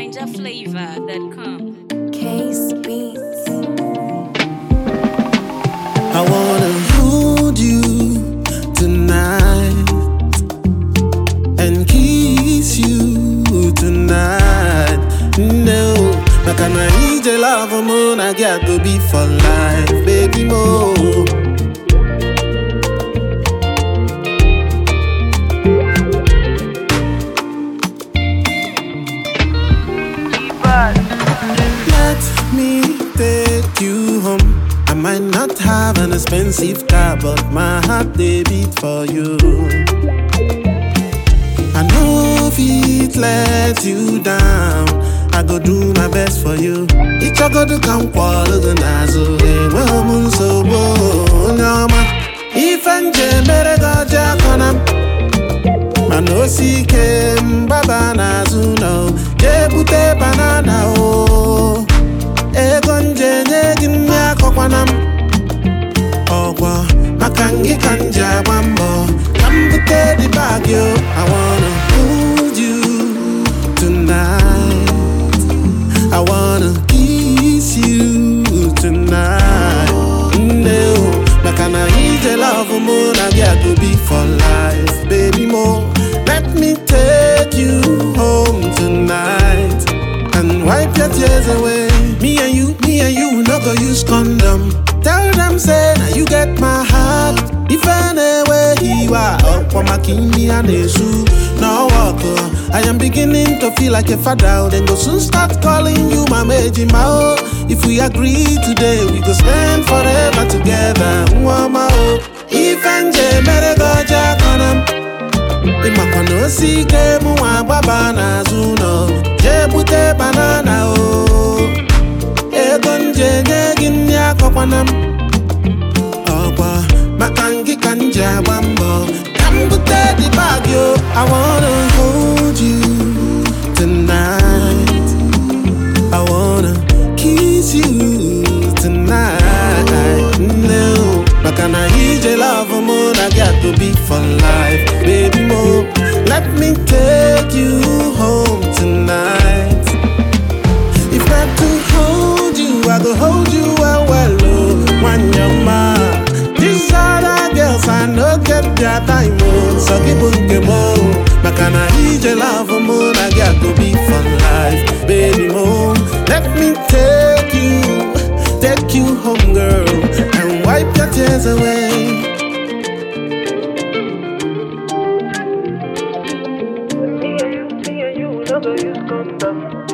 NinjaFlavor.com. Case Beats. I wanna hold you tonight and kiss you tonight. No, like I need your love, moon. I got to be for life, baby. Mo. Let me take you home. I might not have an expensive car, but my heart they beat for you. I know if it let you down, I go do my best for you. Each I go to come quarter the nazo, well moon so nyama. If and mere go jaconam. mana osike mgbaba n'azụ nọ ga-ebute banana o ego nje nye gị nri akọkwana m ọgwọ maka ngị ka m ji agba mbọ ka m bute dị bag o I wanna hold you tonight I wanna kiss you tonight nne o maka na ije love mụ na gị a go be for life baby mo let me take you home tonight and wipe your tears away me and you me and you no go use condom tell them say na you get my heart ife na-ewe iwa ọkpọ maka imi a na-esu no work oh. I am beginning to feel like a father then go soon start calling you mama ejima oh if we agree today we go spend forever together nwama oh ife nje mere gị ọjọọ akọna m ịmakwa na osi ike mụ nwa agbaba n'azụ ụlọ jee bute banana o ego nje nye gị nri akọkwana m ọkwa maka ngị ka m ji agba mbọ ka m bute dị bag o I wanna hold you tonight I wanna kiss you tonight no maka na ije love mụ na gị to be for life baby mo let me take you home tonight if not to hold you I go hold you well well oh nwanyama these other girls I no get their time oh so gị bụ nke m oh maka na ije love mụ na gị to be for life baby mo let me take you take you home girl and wipe your tears away Me and you, me and you, no go use condom.